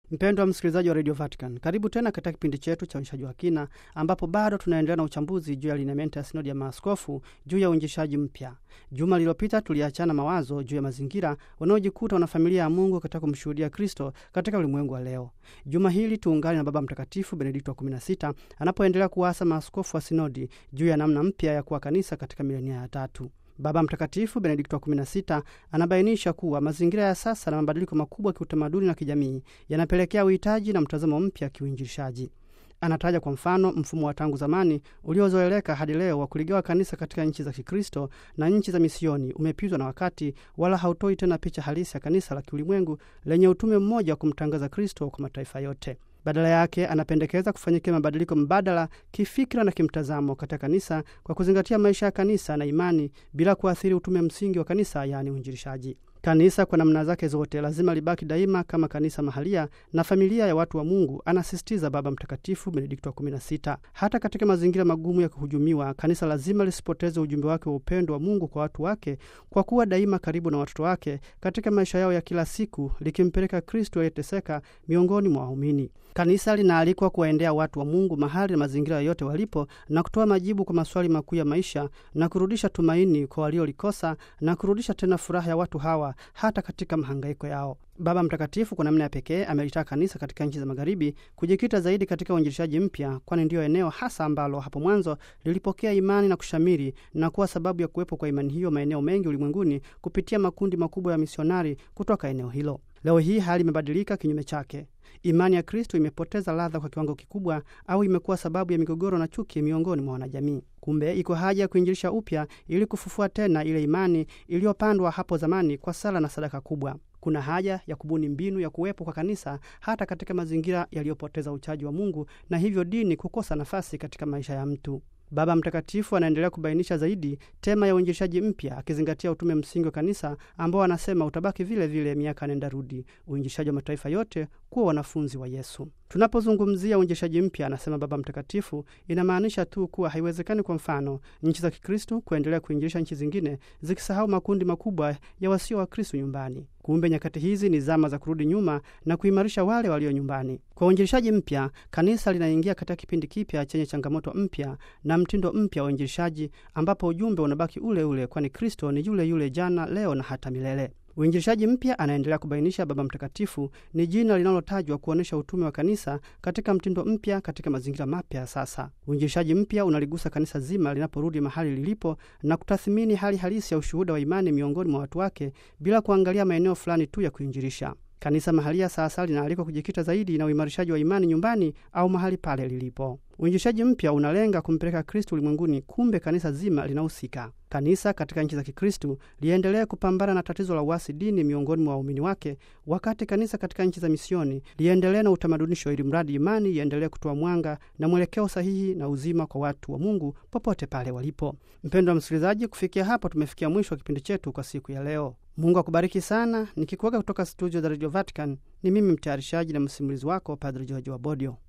Mpendwa msikilizaji wa Radio Vatican, karibu tena katika kipindi chetu cha uinjishaji wa kina, ambapo bado tunaendelea na uchambuzi juu ya lineamenti ya sinodi ya maaskofu juu ya uinjishaji mpya. Juma lililopita tuliachana mawazo juu ya mazingira wanaojikuta wanafamilia ya Mungu katika kumshuhudia Kristo katika ulimwengu wa leo. Juma hili tuungane na Baba Mtakatifu Benedikto wa 16 anapoendelea kuwaasa maaskofu wa sinodi juu ya namna mpya ya kuwa kanisa katika milenia ya tatu. Baba Mtakatifu Benedikto wa 16 anabainisha kuwa mazingira ya sasa na mabadiliko makubwa ya kiutamaduni na kijamii yanapelekea uhitaji na mtazamo mpya kiuinjilishaji. Anataja kwa mfano mfumo wa tangu zamani uliozoeleka hadi leo wa kuligawa kanisa katika nchi za Kikristo na nchi za misioni umepitwa na wakati, wala hautoi tena picha halisi ya kanisa la kiulimwengu lenye utume mmoja wa kumtangaza Kristo kwa mataifa yote. Badala yake anapendekeza kufanyikia mabadiliko mbadala kifikira na kimtazamo katika kanisa kwa kuzingatia maisha ya kanisa na imani bila kuathiri utume msingi wa kanisa, yaani uinjilishaji. Kanisa kwa namna zake zote lazima libaki daima kama kanisa mahalia na familia ya watu wa Mungu, anasisitiza Baba Mtakatifu Benedikto wa 16. Hata katika mazingira magumu ya kuhujumiwa, kanisa lazima lisipoteze ujumbe wake wa upendo wa Mungu kwa watu wake, kwa kuwa daima karibu na watoto wake katika maisha yao ya kila siku, likimpeleka Kristo aliyeteseka miongoni mwa waumini. Kanisa linaalikwa kuwaendea watu wa Mungu mahali na mazingira yoyote walipo na kutoa majibu kwa maswali makuu ya maisha na kurudisha tumaini kwa waliolikosa na kurudisha tena furaha ya watu hawa hata katika mahangaiko yao. Baba Mtakatifu kwa namna ya pekee amelitaka kanisa katika nchi za Magharibi kujikita zaidi katika uinjilishaji mpya, kwani ndiyo eneo hasa ambalo hapo mwanzo lilipokea imani na kushamiri na kuwa sababu ya kuwepo kwa imani hiyo maeneo mengi ulimwenguni kupitia makundi makubwa ya misionari kutoka eneo hilo. Leo hii hali imebadilika kinyume chake. Imani ya Kristo imepoteza ladha kwa kiwango kikubwa, au imekuwa sababu ya migogoro na chuki miongoni mwa wanajamii. Kumbe iko haja ya kuinjilisha upya ili kufufua tena ile imani iliyopandwa hapo zamani kwa sala na sadaka kubwa. Kuna haja ya kubuni mbinu ya kuwepo kwa kanisa hata katika mazingira yaliyopoteza uchaji wa Mungu na hivyo dini kukosa nafasi katika maisha ya mtu. Baba Mtakatifu anaendelea kubainisha zaidi tema ya uinjilishaji mpya akizingatia utume msingi wa kanisa ambao anasema utabaki vile vile miaka nenda rudi, uinjilishaji wa mataifa yote kuwa wanafunzi wa Yesu. Tunapozungumzia uinjilishaji mpya, anasema Baba Mtakatifu, inamaanisha tu kuwa haiwezekani, kwa mfano, nchi za Kikristo kuendelea kuinjilisha nchi zingine zikisahau makundi makubwa ya wasio Wakristo nyumbani. Kumbe nyakati hizi ni zama za kurudi nyuma na kuimarisha wale walio nyumbani. Kwa uinjilishaji mpya, kanisa linaingia katika kipindi kipya chenye changamoto mpya na mtindo mpya wa uinjilishaji, ambapo ujumbe unabaki ule ule, kwani Kristo ni yule yule jana, leo na hata milele. Uinjilishaji mpya, anaendelea kubainisha Baba Mtakatifu, ni jina linalotajwa kuonyesha utume wa kanisa katika mtindo mpya, katika mazingira mapya ya sasa. Uinjilishaji mpya unaligusa kanisa zima linaporudi mahali lilipo na kutathimini hali halisi ya ushuhuda wa imani miongoni mwa watu wake bila kuangalia maeneo fulani tu ya kuinjilisha. Kanisa mahalia sasa linaalikwa kujikita zaidi na uimarishaji wa imani nyumbani au mahali pale lilipo. Uinjilishaji mpya unalenga kumpeleka Kristu ulimwenguni, kumbe kanisa zima linahusika. Kanisa katika nchi za Kikristu liendelee kupambana na tatizo la uasi dini miongoni mwa waumini wake, wakati kanisa katika nchi za misioni liendelee na utamadunisho, ili mradi imani iendelee kutoa mwanga na mwelekeo sahihi na uzima kwa watu wa Mungu popote pale walipo. Mpendwa msikilizaji, kufikia hapo tumefikia mwisho wa kipindi chetu kwa siku ya leo. Mungu akubariki sana. Nikikuaga kutoka studio za Radio Vatican, ni mimi mtayarishaji na msimulizi wako Padre George Wabodio.